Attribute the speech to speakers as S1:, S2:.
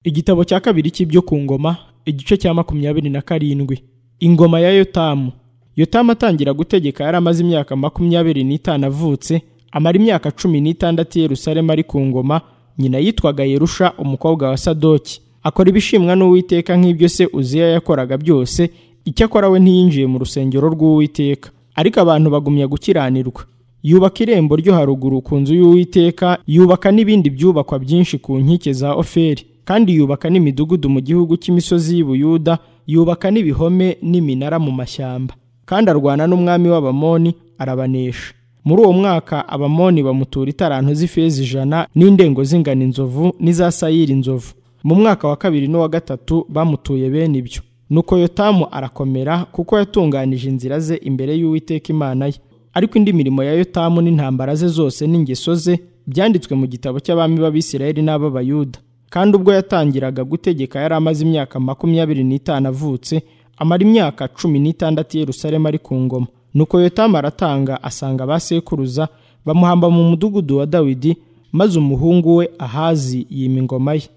S1: igitabo cya kabiri cy'ibyo ku ngoma igice cya makumyabiri na karindwi ingoma ya yotamu yotamu atangira gutegeka yari amaze imyaka makumyabiri n'itanu avutse amara imyaka cumi n'itandatu i yerusalemu ari ku ngoma nyina yitwaga yerusha umukobwa wa sadoki akora ibishimwa n'uwiteka nk'ibyo se uziya yakoraga byose icyakora we ntiyinjiye mu rusengero rw'uwiteka ariko abantu bagumya gukiranirwa yubaka irembo ryo haruguru ku nzu y'uwiteka yubaka n'ibindi byubakwa byinshi ku nkike za oferi kandi yubaka n'imidugudu mu gihugu cy'imisozi y'ubuyuda yubaka n'ibihome n'iminara mu mashyamba kandi arwana n'umwami w'abamoni arabanesha muri uwo mwaka abamoni bamutura itarantu z'ifeza ijana n'indengo z'ingano inzovu n'iza sayiri inzovu mu mwaka wa kabiri n'uwa gatatu bamutuye bene ibyo nuko yotamu arakomera kuko yatunganije inzira ze imbere y'uwiteka imana ye ariko indi mirimo ya yotamu n'intambara ze zose n'ingeso ze byanditswe mu gitabo cy'abami b'abisirayeli n'ab'abayuda kandi ubwo yatangiraga gutegeka yari amaze imyaka makumyabiri n'itanu avutse amara imyaka cumi n'itandatu i yerusalemu ari ku ngoma nuko yotamu aratanga asanga abasekuruza bamuhamba mu mudugudu wa dawidi maze umuhungu we ahazi yima ingoma ye